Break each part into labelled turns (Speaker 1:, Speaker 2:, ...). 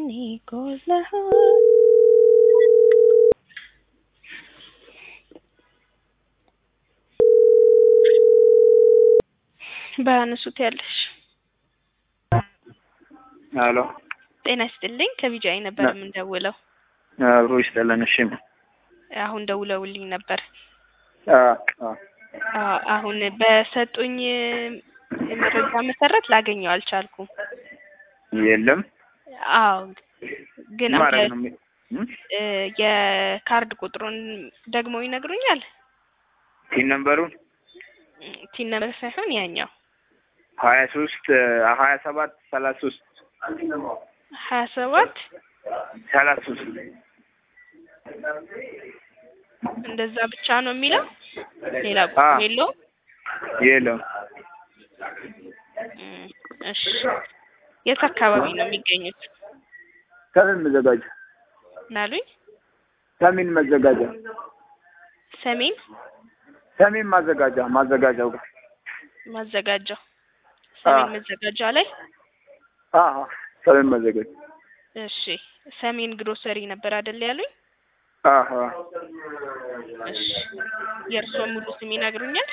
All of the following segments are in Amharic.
Speaker 1: ከኔ ጎለሃል ባያነሱት ያለሽ
Speaker 2: ሄሎ
Speaker 1: ጤና ይስጥልኝ ከቢጃይ ነበር የምንደውለው
Speaker 2: አብሮ ይስጠለን። እሺ
Speaker 1: አሁን ደውለውልኝ ነበር
Speaker 2: አ አ
Speaker 1: አዎ አሁን በሰጡኝ መረጃ መሰረት ላገኘው አልቻልኩም
Speaker 2: የለም
Speaker 1: አዎ ግን
Speaker 2: ማድረግ
Speaker 1: አንተ
Speaker 2: ነው የሚ- እም?
Speaker 1: እ የካርድ ቁጥሩን ደግሞ ይነግሩኛል
Speaker 2: ቲን ነምበሩን
Speaker 1: ቲን ነበር ሳይሆን ያኛው
Speaker 2: ሀያ ሶስት ሀያ ሰባት ሰላሳ ሶስት
Speaker 1: ሀያ ሰባት
Speaker 2: ሰላሳ ሶስት
Speaker 1: እንደዛ ብቻ ነው የሚለው ሌላ
Speaker 2: አ
Speaker 1: ቁጥር የለውም
Speaker 2: የለም
Speaker 1: እም፣ እሺ የት አካባቢ ነው የሚገኙት
Speaker 2: ሰሜን መዘጋጃ
Speaker 1: ናሉኝ
Speaker 2: ሰሜን መዘጋጃ
Speaker 1: ሰሜን
Speaker 2: ሰሜን ማዘጋጃ ማዘጋጃው ጋር
Speaker 1: ማዘጋጃው ሰሜን
Speaker 2: አ
Speaker 1: መዘጋጃ ላይ
Speaker 2: አ አ ሰሜን መዘጋጃ
Speaker 1: እሺ ሰሜን ግሮሰሪ ነበር አይደል ያሉኝ
Speaker 2: አ አ
Speaker 1: እሺ የእርስዎ ሙሉ ስም ይነግሩኛል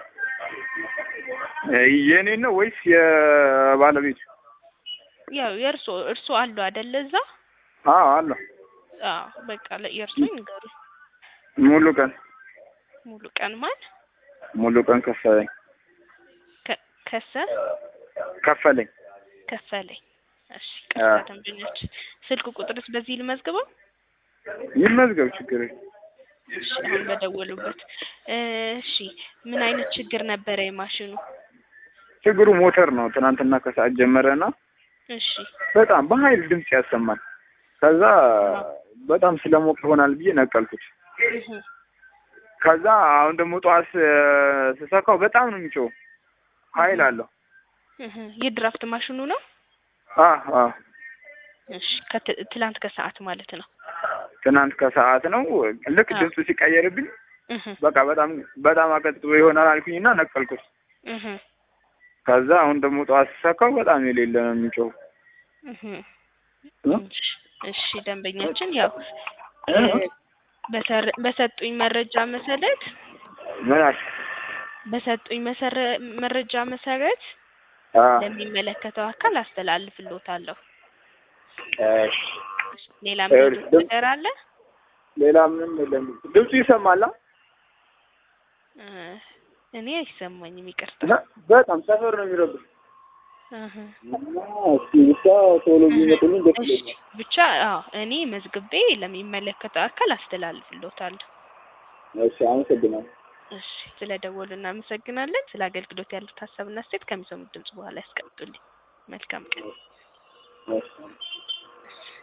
Speaker 2: የኔ ነው ወይስ የባለቤቱ?
Speaker 1: ያው የእርስዎ እርስዎ አሉ አይደል እዛ
Speaker 2: አ አለ
Speaker 1: አዎ በቃ ለ- የእርስዎ ይንገሩ
Speaker 2: ሙሉ ቀን
Speaker 1: ሙሉ ቀን ማን
Speaker 2: ሙሉ ቀን ከፈለኝ
Speaker 1: ከ- ከሰ
Speaker 2: ከፈለኝ
Speaker 1: ከፈለኝ እሺ
Speaker 2: አ
Speaker 1: ቀጥታ ደንበኞች ስልክ ቁጥርስ በዚህ ልመዝግበው
Speaker 2: ይመዝገብ ችግር የለም።
Speaker 1: እሺ አሁን በደወሉበት እሺ ምን አይነት ችግር ነበረ የማሽኑ
Speaker 2: ችግሩ ሞተር ነው። ትናንትና ከሰዓት ጀመረና
Speaker 1: እሺ
Speaker 2: በጣም በኃይል ድምፅ ያሰማል። ከዛ በጣም ስለሞቅ ይሆናል ብዬ ነቀልኩት።
Speaker 1: እህ
Speaker 2: ከዛ አሁን ደግሞ ጠዋት ስ- ስሰካው በጣም ነው የሚጮው፣ ኃይል አለው።
Speaker 1: እህ የድራፍት ማሽኑ ነው
Speaker 2: አ አ
Speaker 1: እሺ ከት- ትላንት ከሰዓት ማለት ነው
Speaker 2: ትናንት ከሰዓት ነው። ልክ
Speaker 1: አ
Speaker 2: ድምፁ ሲቀየርብኝ
Speaker 1: እህ
Speaker 2: በቃ በጣም በጣም አቀጥሎ ይሆናል አልኩኝና ነቀልኩት።
Speaker 1: እህ
Speaker 2: ከዛ አሁን ደግሞ ጠዋት ስሰካው በጣም የሌለ ነው የሚጮው።
Speaker 1: እህ
Speaker 2: እ?
Speaker 1: እሺ እሺ ደንበኛችን ያው
Speaker 2: እ?
Speaker 1: እ፣ በሰር- በሰጡኝ መረጃ መሰረት
Speaker 2: ምን አልሽ?
Speaker 1: በሰጡኝ መሰረ መረጃ መሰረት
Speaker 2: አ
Speaker 1: ለሚመለከተው አካል አስተላልፍልዎታለሁ።
Speaker 2: እሺ
Speaker 1: ሌላ
Speaker 2: እ፣
Speaker 1: ምን
Speaker 2: ድም-
Speaker 1: ነገር አለ?
Speaker 2: ሌላ ምንም የለም። ድምፁ ይሰማል። አ?
Speaker 1: እ፣ እኔ አይሰማኝም፣ ይቅርታ።
Speaker 2: እና በጣም ሰፈር ነው የሚረብሽ።
Speaker 1: እህ
Speaker 2: እና እስኪ ብቻ ቶሎ
Speaker 1: እህ
Speaker 2: ቢመጡልኝ ደስ
Speaker 1: እሺ
Speaker 2: ይለኛል።
Speaker 1: ብቻ አዎ እኔ መዝግቤ ለሚመለከተው አካል አስተላልፍልዎታለሁ።
Speaker 2: እሺ አመሰግናለሁ።
Speaker 1: እሺ ስለደወሉ እናመሰግናለን። ስለ አገልግሎት ያሉት ሀሳብና አስተያየት ከሚሰሙት ድምጽ በኋላ ያስቀምጡልኝ። መልካም ቀን።
Speaker 2: እሺ